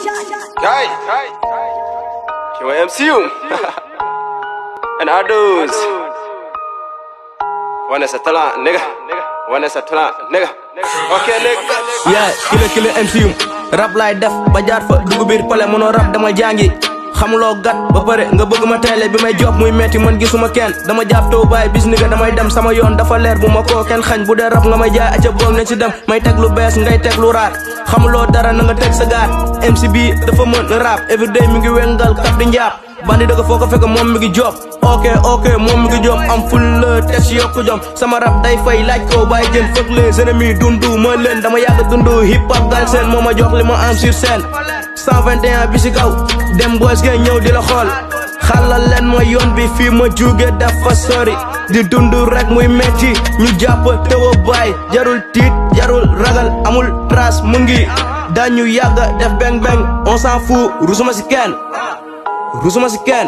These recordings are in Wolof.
Guy, you want MCU? and others. One is a talent, nigga. One is a talent, nigga. Okay, nigga. yeah kilo kilo MCU rap laay def ba jaar fa dugg biir pale mënoo rap dama jàngi xamuloo gat ba pare nga bëgg ma teele bi may job muy metti man gisuma kenn dama jàpp taw baay bis ni nga damay dem sama yoon dafa leer bu ma koo kenn xañ bu dee rap nga may jaay aca boom ne ci dem may teg lu bees ngay teg lu raar xamuloo dara na nga teg sa gaat MC bi dafa mën rap everyday mi ngi wengal kap di njaab bandi dëgg foo ko fekk moom mi ngi job ok ok moom mi ngi job am ful la tes yokku jom sama rap day fay laaj ko bàyyi jën fëkk les ennemis dundu ma leen dama yàgg dundu hip hop gal seen moo ma jox li ma am sur scène 121 bi si kaw dem boos ngeen ñëw di la xool xalal leen ma yoon bi fii ma jóge dafa sori di dund rek muy metti ñu jàpp tëw a bàyyi jarul tiit jarul ragal amul trace mu ngi dañu yàgg def beng beng on s'en fout rusuma si kenn rusuma si kenn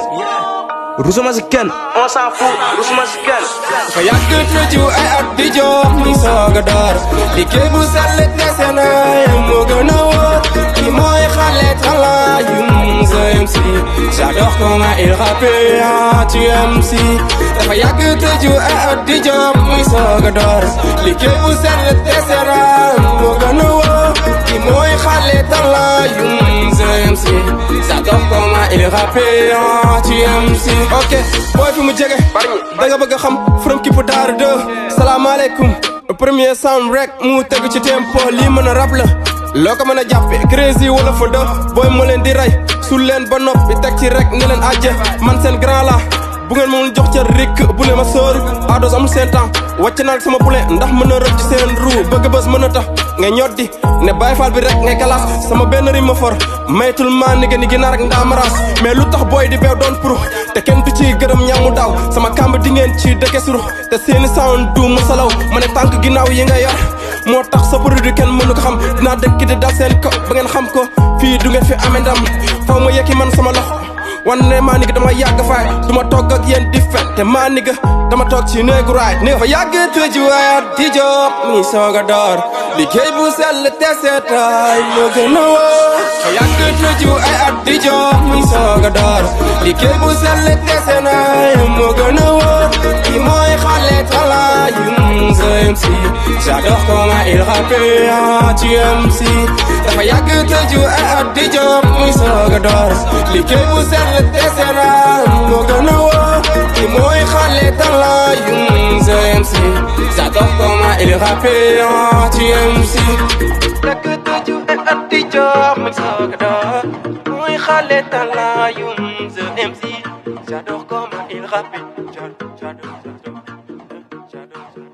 rusuma si kenn on s'en fout rusuma si kenn Fa yàgg tëju ay at di jox muy soog a door liggéey bu sell dese na moo gën a wóor ki mooy xale talaayum sa MC j'adore comment il rappe tu MC dafa yàgg tëju ay at di jox muy soog a door liggéey bu sell dese na moo gën a wóor ki mooy xale talaayum sa MC j'adore comment il rappe tu MC ok booy fi mu jege da nga bëgg a xam from kipp daaru de salaamaaleykum premier sound rek mu tegu ci tempo lii mën a rap la loo ko mën a jàppe crazy wala fa de booy ma leen di rey sul leen ba noppi teg ci rek ne leen ajje man seen grand la bu ngeen moom jox ca rik bu leen ma sóoru ados amul seen temps wàcc naa sama bule ndax mën a rëcc seen ruu bëgg bës mën a tax nga ñoddi ne Baay Faal bi rek ngay kalaas sama benn rim ma for maytul maa ni ni ginaar ak ndaamaraas mais lu tax booy di beew doon pour te kenn du ci gërëm ñamu daaw sama kàmb di ngeen ci dëkke suru te seeni sound du musalaw ma ne tànk ginnaaw yi nga yor moo tax sa produit kenn mënu ko xam dinaa dëkk di dal seen ko ba ngeen xam ko fii du ngeen fi amee ndam faw ma yekki man sama loxo wanne maa niga dama yàgg faay duma togg ak yéen di fen te maa niga dama toog ci néegu raay ni nga fa yàgg tëju waayat di job mi soog a door liggéey bu sell te seetaay moo gën a wóor fa yàgg tëju ay at di job mi soog a door liggéey bu sell te seetaay moo gën a wóor ki mooy xale talaayum sa MC j'adore comment il rappe tu MC dafa yàgg tëju ay at di job mi soog a door liggéey bu sell te seetaay moo gën a wóor ki mooy xale talaayum sa MC j'adore comment il rappe tu MC Dëkk tëju ay at di job mi soog a door muy xale talaayum the MC j'adore comment il rappe j'adore j'adore j'adore j'adore